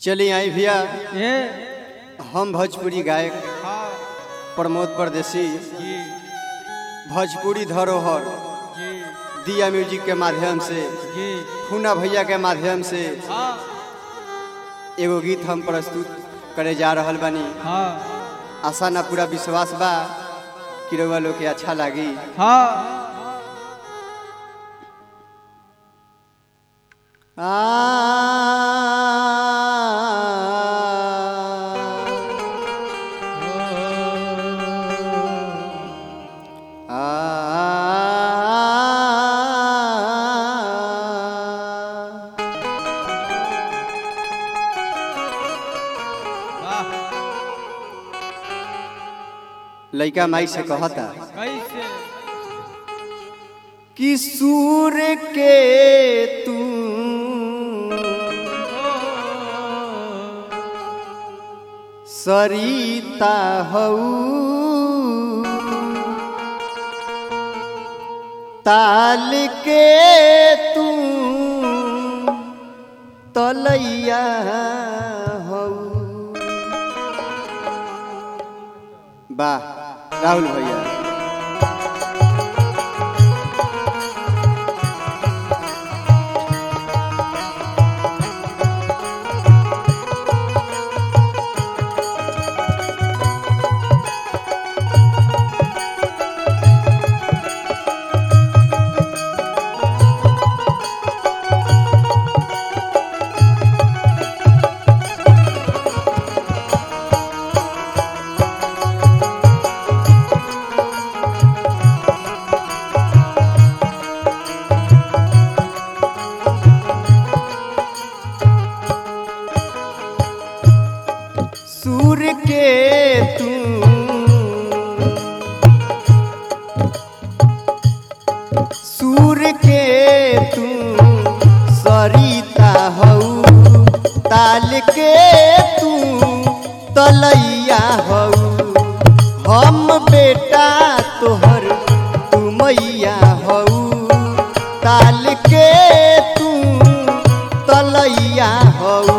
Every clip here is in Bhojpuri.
चली आई भैया ये हम भोजपुरी गायक हाँ प्रमोद परदेसी जी भोजपुरी धरोहर जी दिया म्यूजिक के माध्यम से जी फूना भैया के माध्यम से हाँ एगो गीत हम प्रस्तुत करे जा रहल बानी हाँ आशा ना पूरा विश्वास बा कि रउआ लोग के अच्छा लागी हाँ वाह लइका माई से कहता कैसे कि सूर के तू सरिता हऊ ताल के तू तलैया हऊ वाह राहुल भैया सूर के तू सूर के तू सरिता हऊ ताल के तू तलैया हऊ हम बेटा तोहर तू मैया हऊ ताल के तू तलैया हऊ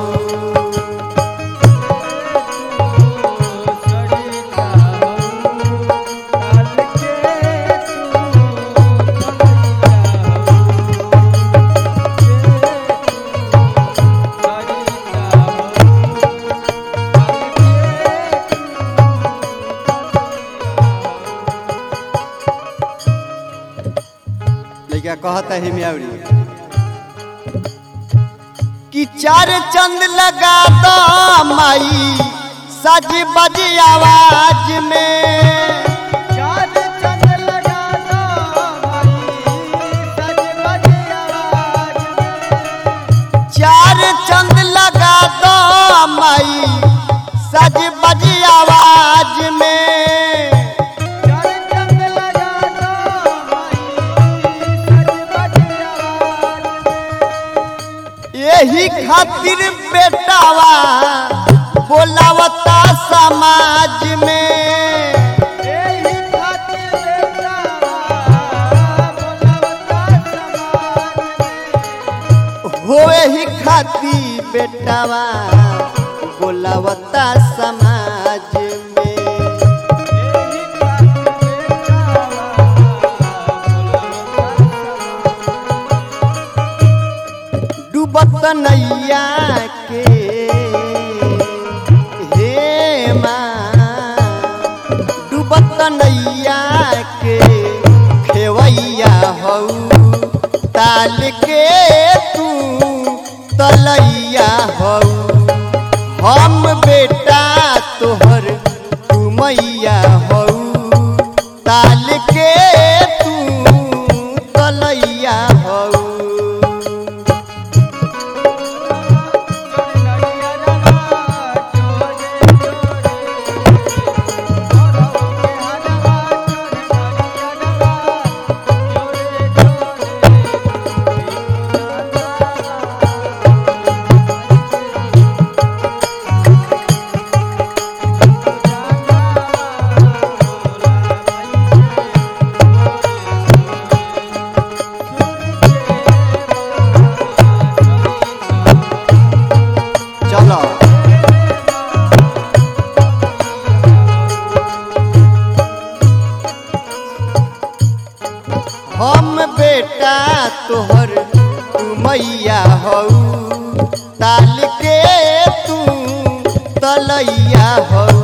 लइका कहता है मियावरी कि चार चंद लगा दो माई सज बज आवाज में चार चंद लगा दो माई सज बज आवाज में यही खातिर बेटावा बोलावता समाज में होए ही खाती बेटावा बोलावता समाज में डूबत नैया के हे माँ डूबत नैया के खेवैया हऊ ताल के तू तलैया हऊ हम बेटा तोहर तू मैया हऊ ताल के तू तलैया हऊ चलो हम बेटा तोहर तू मैया हऊ ताल के तू तलैया हऊ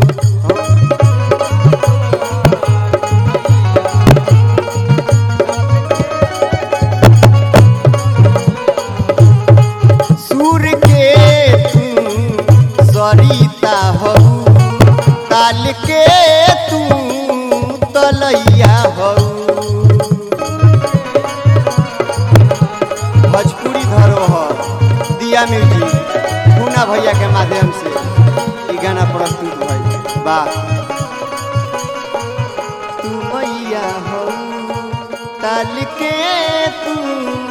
सूर के तू सरिता हऊ ताल के तू तलैया हऊ भोजपुरी धरोहर दिया म्यूजिक पूना भैया के माध्यम से ई गाना प्रस्तुत भइल वाह तू मैया हो ताल के तू